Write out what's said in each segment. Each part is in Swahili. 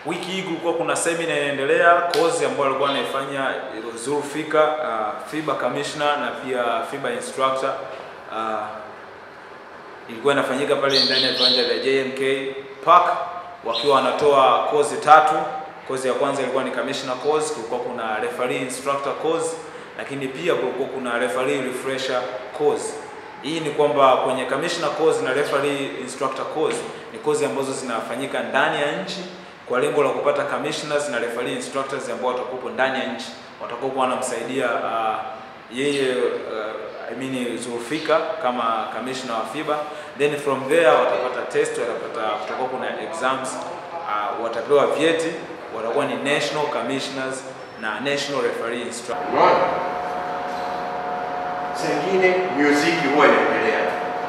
Wiki hii kulikuwa kuna semina inaendelea, course ambayo alikuwa anaifanya Zulfika, uh, FIBA commissioner na pia FIBA instructor uh, ilikuwa inafanyika pale ndani ya viwanja vya JMK Park wakiwa wanatoa kozi tatu. Kozi ya kwanza ilikuwa ni commissioner course, kulikuwa kuna referee instructor course, lakini pia kulikuwa kuna referee refresher course. Hii ni kwamba kwenye commissioner course na referee instructor course ni kozi ambazo zinafanyika ndani ya nchi kwa lengo la kupata commissioners na referee instructors ambao watakuwa ndani ya nchi watakuwa wanamsaidia uh, yeye uh, I mean Zulfika kama commissioner wa FIBA, then from there watapata test, watapata kutakuwa kuna exams uh, watapewa vyeti, watakuwa ni national commissioners na national referee instructors. Unaona? Sengine muziki huwa inaendelea.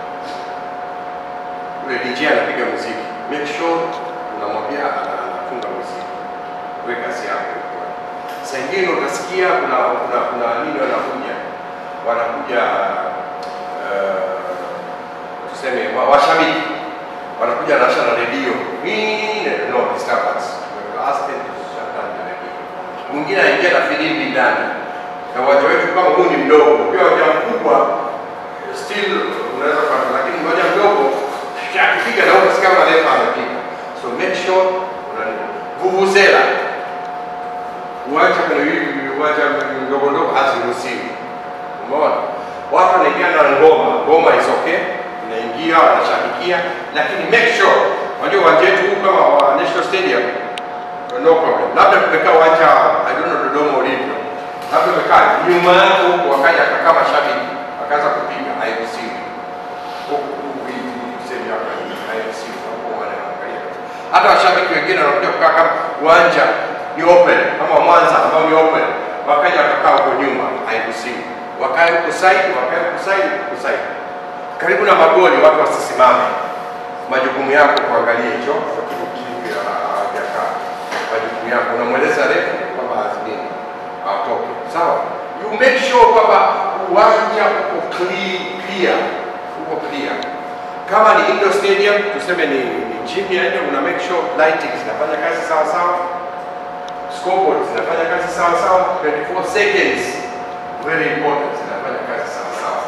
Ule DJ anapiga muziki. Make sure unamwambia anafunga muziki. Wewe kazi yako. Sengine utasikia kuna kuna kuna nini wanakuja. Wanakuja uh, tuseme wa- washabiki. Wanakuja na na redio. Nini? No disturbance. Ask them to shut down the radio. Mwingine anaingia na filimbi ndani na uwanja wetu kama huu ni mdogo, pia uwanja mkubwa still unaweza kupata, lakini uwanja mdogo akipiga na utasikia kama refa amepiga. So make sure una vuvuzela, uwanja kwenye hivi uwanja mdogo ndogo haziruhusiwi. Umeona, watu wanaingia na ngoma, ngoma is okay, inaingia wanashabikia, lakini make sure, unajua uwanja wetu huu kama wa National Stadium no problem. Labda tumekaa uwanja I don't know Dodoma ulivyo, labda umekaa nyuma yako huko, wakaja akakaa mashabiki akaanza kupiga, hairuhusiwi huku huku hivi sehemu yako hii, hairuhusiwi hapo, wanaangalia. Hata washabiki wengine wanakuja kukaa kama uwanja ni open kama Mwanza ambao ni open, wakaja wakakaa huko nyuma, hairuhusiwi. Wakae huko side, wakae huko side, huko side, karibu na magoli, watu wasisimame. Majukumu yako kuangalia hicho kitu kipi hajakaa majukumu yako, unamweleza refu kwamba azimini atoke, sawa. You make sure kwamba uwanja uko clear, clear, uko clear. Kama ni indoor stadium, tuseme ni, ni gym ya nje, una make sure lighting zinafanya kazi sawa sawa, scoreboard zinafanya kazi sawa sawa, 24 seconds very important, zinafanya kazi sawa sawa.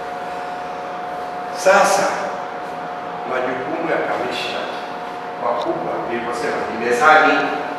Sasa majukumu ya kamishna makubwa nilivyosema ni mezani.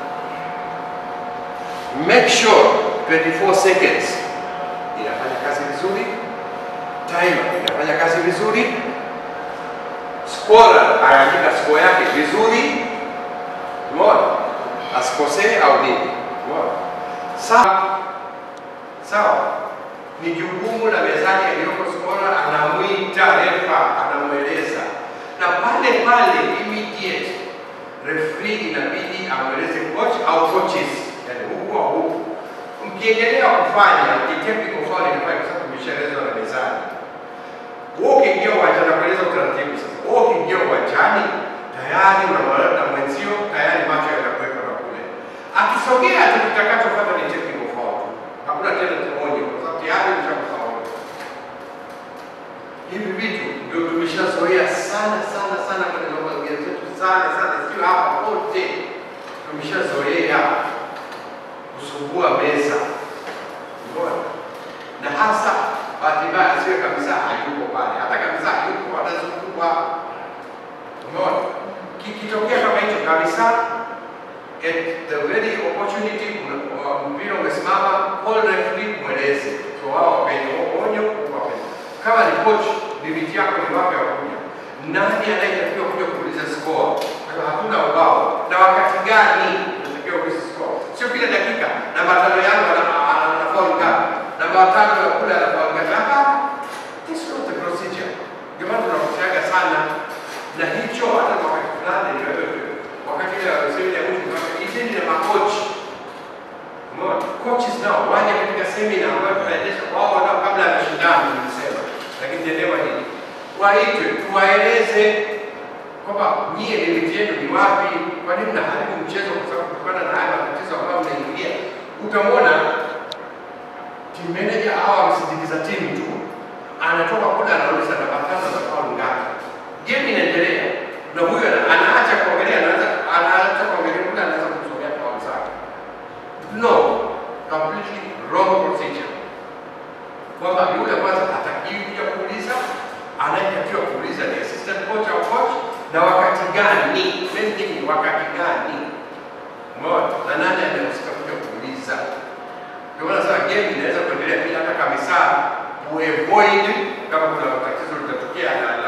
Make sure 24 seconds inafanya kazi vizuri, timer inafanya kazi vizuri, scorer anaandika score yake vizuri, umeona, asikosee au nini, umeona. Sawa sawa, ni jukumu la mezani aliyoko scorer, anamwita refa, anamweleza na pale pale immediate referee inabidi amweleze coach au coaches, yani huku au huku. Mkiendelea kufanya ni technical foul inafanya kwa sababu imeshaelezwa na mezani. Wewe ukiingia uwanjani na kueleza utaratibu sasa. Wewe ukiingia uwanjani tayari unamwona na mwenzio tayari macho yatakuweka na kule. Akisogea tu kitakachofuata ni technical foul. tu. Hakuna tena onyo kwa sababu tayari ushakufaulu. Hivi vitu ndio tumeshazoea sana sana sana kwenye mazingira yetu sana sana, sio hapa wote tumeshazoea kusumbua meza, umeona, na hasa bahati mbaya asiwe kabisa hayuko pale, hata kabisa hayuko atazungukwa, umeona. Kikitokea kama hicho kabisa, at the very opportunity, una- wa- mpira umesimama, call referee, mweleze so wao wapenye onyo, wapenye kama ni coach, limiti yako ni wapi ya kuja, nani anayetakiwa kuja kuuliza score, Kwa hakuna ubao, na wakati gani unatakiwa kuuliza score, sio kila dakika namba tano yangu ana- ana- ana foul ngapi, namba tano ya kule ana foul ngapi. Hapa this is not the procedure. Ndio maana tunapoteaga sana na hicho, hata kwa wakati fulani ni wewe wakati ile semina ya mwisho tunasema iteni na makochi Umeona? Coaches nao waje katika semina ambayo tunaendesha wao nao kabla ya mashindano nilisema, lakini tendewa hili waitwe, tuwaeleze kwamba nyie limiti yenu ni wapi, kwa nini mnaharibu mchezo kwa sababu kutokana na haya matatizo ambayo mnaingilia. Utamwona team manager au amsindikiza timu tu anatoka kule anauliza namba tano za faulu ngapi, game inaendelea na huyu ana- anaacha kuangalia, anaanza anaacha kuangalia kule, anaanza wrong procedure, kwamba yule kwanza hatakiwi kuja kuuliza, anayetakiwa kuuliza ni assistant coach au coach, na wakati gani, main thing ni wakati gani, umeona, na nani anahusika kuja kuuliza. Ndio maana sasa game inaweza kuendelea bila hata kama saa kuavoid kama kuna tatizo litatokea na